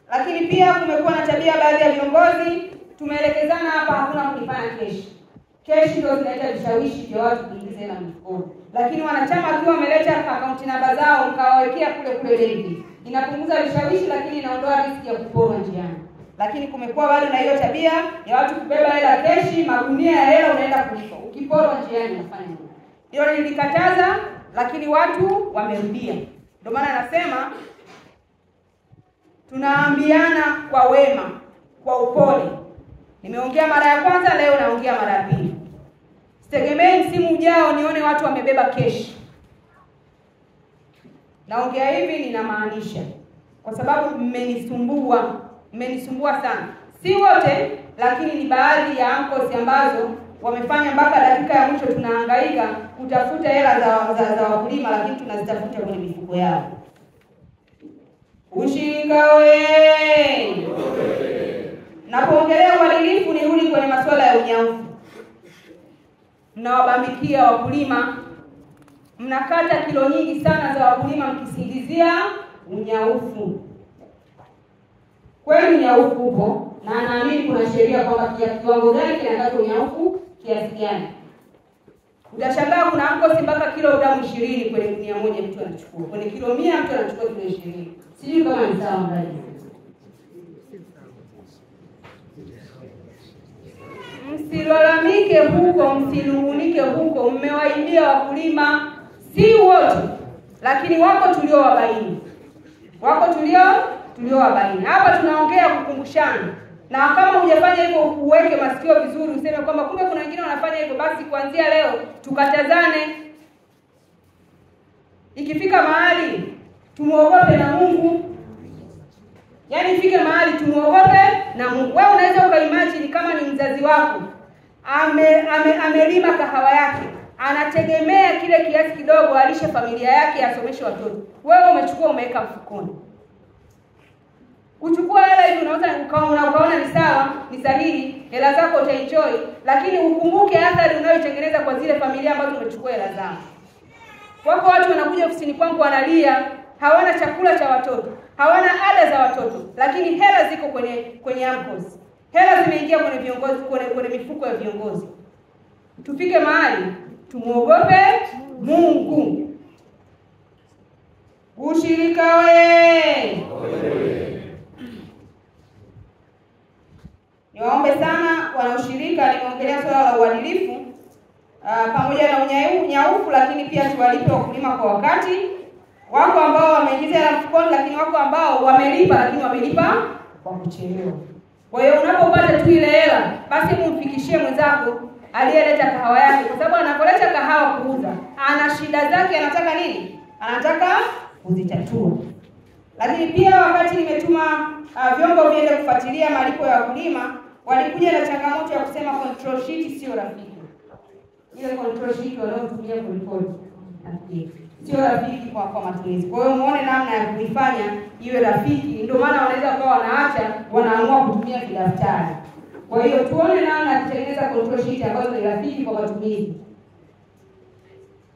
Lakini pia kumekuwa na tabia baadhi ya viongozi, tumeelekezana hapa, hakuna kulipana keshi. Keshi ndio zinaleta vishawishi vya watu kuingiza hela mfukoni, lakini wanachama wakiwa wameleta akaunti namba zao mkawawekea kule kule benki, inapunguza vishawishi, lakini inaondoa riski ya kuporwa njiani. Lakini kumekuwa bado na hiyo tabia ya watu kubeba hela keshi, magunia ya hela unaenda kulipa, ukiporwa njiani unafanya nini? Hilo nilikataza, lakini watu wamerudia. Ndio maana nasema tunaambiana kwa wema, kwa upole. Nimeongea mara ya kwanza, leo naongea mara ya pili. Sitegemei msimu ujao nione watu wamebeba keshi. Naongea hivi ninamaanisha, kwa sababu mmenisumbua, mmenisumbua sana. Si wote, lakini ni baadhi ya ankosi ambazo wamefanya mpaka dakika ya mwisho tunahangaika kutafuta hela za, za, za wakulima, lakini tunazitafuta kwenye mifuko yao. Ushirika we Napoongelea uadilifu nirudi kwenye masuala ya unyaufu. Mnawabambikia wakulima, mnakata kilo nyingi sana za wakulima mkisingizia unyaufu. Kweli unyaufu upo, na naamini kuna sheria kwamba kia kiwango gani kinakata unyaufu kiasi gani. Utashangaa kuna ankosi mpaka kilo gramu ishirini kwenye gunia moja mtu anachukua, kwenye kilo mia mtu anachukua kilo ishirini. Sijui kama ni sawa mradi Msilalamike huko, msinungunike huko, mmewaibia wakulima, si wote, lakini wako tuliowabaini, wako tulio tuliowabaini. Hapa tunaongea kukumbushana, na kama hujafanya hivyo uweke masikio vizuri, useme kwamba kumbe kuna wengine wanafanya hivyo, basi kuanzia leo tukatazane. Ikifika mahali tumuogope na Mungu, Yaani ifike mahali tumuogope na Mungu. Wewe unaweza ukaimagine kama ni mzazi wako ame, ame, amelima kahawa yake, anategemea kile kiasi kidogo alishe familia yake, asomeshe watoto. Wewe umechukua umeweka mfukoni. Uchukua hela hivi, unaweza ukaona ukaona ni sawa, ni sahihi, hela zako utaenjoy, lakini ukumbuke athari unayotengeneza kwa zile familia ambazo umechukua hela zao. Wako watu wanakuja ofisini kwangu wanalia, hawana chakula cha watoto, hawana ada za watoto, lakini hela ziko kwenye kwenye AMCOS. Hela zimeingia kwenye viongozi kwenye, kwenye mifuko ya viongozi. Tufike mahali tumuogope Mungu. Ushirika we niwaombe sana wanaushirika, nimeongelea swala la uadilifu uh, pamoja na unyaufu, lakini pia tuwalipe wakulima kwa wakati. Wako ambao wameingiza hela mfukoni, lakini wako ambao wamelipa, lakini wamelipa kwa kuchelewa. Kwa hiyo unapopata tu ile hela, basi mumfikishie mwenzako aliyeleta kahawa yake, kwa sababu anapoleta kahawa kuuza, ana shida zake, anataka nini? Anataka kuzitatua. Lakini pia wakati nimetuma uh, vyombo viende kufuatilia malipo ya wakulima, walikuja na changamoto ya kusema control sheet sio rafiki. Ile control sheet wanaotumia kuripoti sio rafiki kwa kwa matumizi. Kwa hiyo muone namna ya kuifanya iwe rafiki. Ndio maana wanaweza kuwa wanaacha wanaamua kutumia kidaftari. Kwa hiyo tuone namna ya kutengeneza control sheet ambazo ni rafiki kwa matumizi.